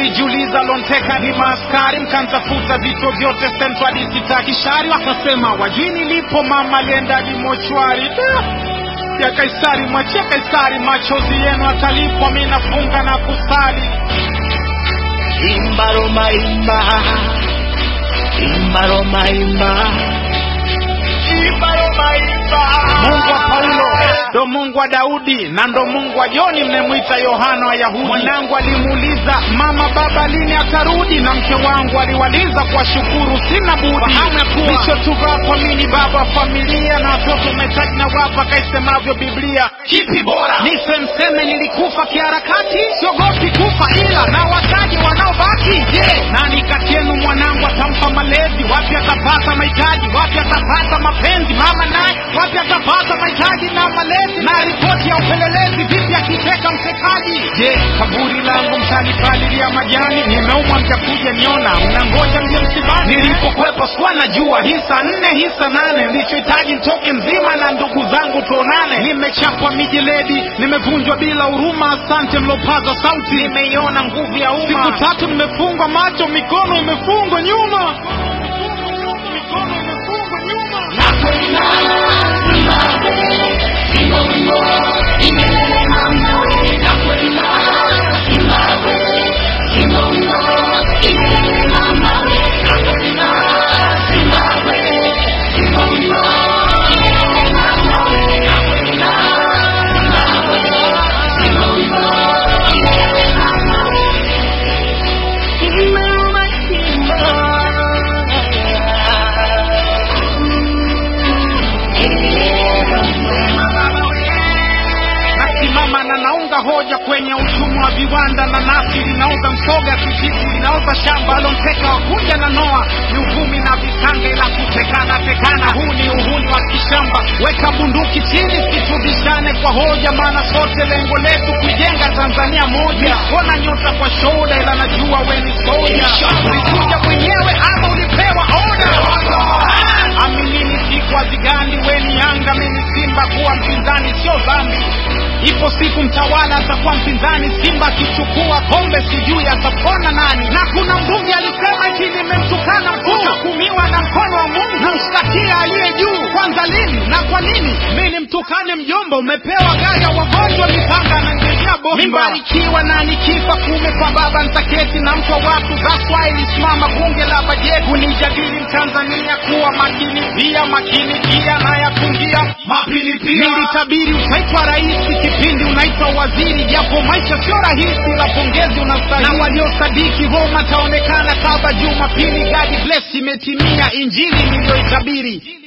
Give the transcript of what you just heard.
nilijiuliza lonteka ni maaskari mkantafuta vituo vyote sentwadi sitakishari wakasema wajui nilipo mama aliendaji mochwari Da! ya kaisari mwachia kaisari machozi yenu atalipwa mi nafunga na kusali Imba Roma imba Imba Roma imba Imba Roma imba mungu wa paulo ndo mungu wa daudi na ndo mungu wa joni mnemwita yohana wa yahudi mwanangu alimuuliza mama baba lini atarudi na mke wangu aliwaliza kwa shukuru sina budi lichotuvaa kwa mini baba wa familia na watoto umetaji na wapa kaisemavyo biblia Kipi bora nife mseme nilikufa kiharakati siogopi kufa ila na wataji wanaobaki je nani kati yenu mwanangu atampa malezi wapi atapata mahitaji wapi atapata mapenzi mama naye wapi atapata mahitaji na malezi na ripoti ya upelelezi vipi akiteka mtekaji je kaburi langu mtanipalilia majani nimeumwa mtakuja niona mnangoja mje msibani nilipokwepo sikuwa najua hisa nne hisa nane nilichohitaji ntoke mzima na ndugu zangu tuonane nimechapwa mijeledi nimevunjwa bila huruma asante mlopaza sauti nimeiona nguvu ya umma siku tatu nimefungwa macho mikono imefungwa nyuma mikono imefungwa nyuma nasimama na naunga hoja kwenye uchumi wa viwanda na nasi linauza msoga kijivu linauza shamba alonteka wakuja na noa ni uvumi na vitanga ila kutekana tekana huu ni uhuni wa kishamba weka bunduki chini situbishane kwa hoja maana sote lengo letu kujenga tanzania moja ona nyota kwa shoda ila najua weni soja ulikuja mwenyewe ama ulipewa oda aminini siku hazigandi weni yanga mini simba kuwa mpinzani sio dhambi ipo siku mtawala atakuwa mpinzani simba akichukua kombe sijui atapona nani na kuna mbunge alisema eti nimemtukana mkuu utahukumiwa na mkono wa mungu na mshtakia aliye juu kwanza lini na kwa nini mi nimtukane mjomba umepewa gari ya wagonjwa mipanga na ngejea bomba mimbarikiwa na nikifa kume kwa baba ntaketi na mtu wa watu that's why ilisimama bunge la bajeti kunijadili mtanzania kuwa makini pia makini pia na yafungia Mapili pia nilitabiri utaitwa rais kipindi unaitwa waziri japo maisha sio rahisi la pongezi unastahili na waliosadiki roma taonekana kaba jumapili gadi bless imetimia injili niliyoitabiri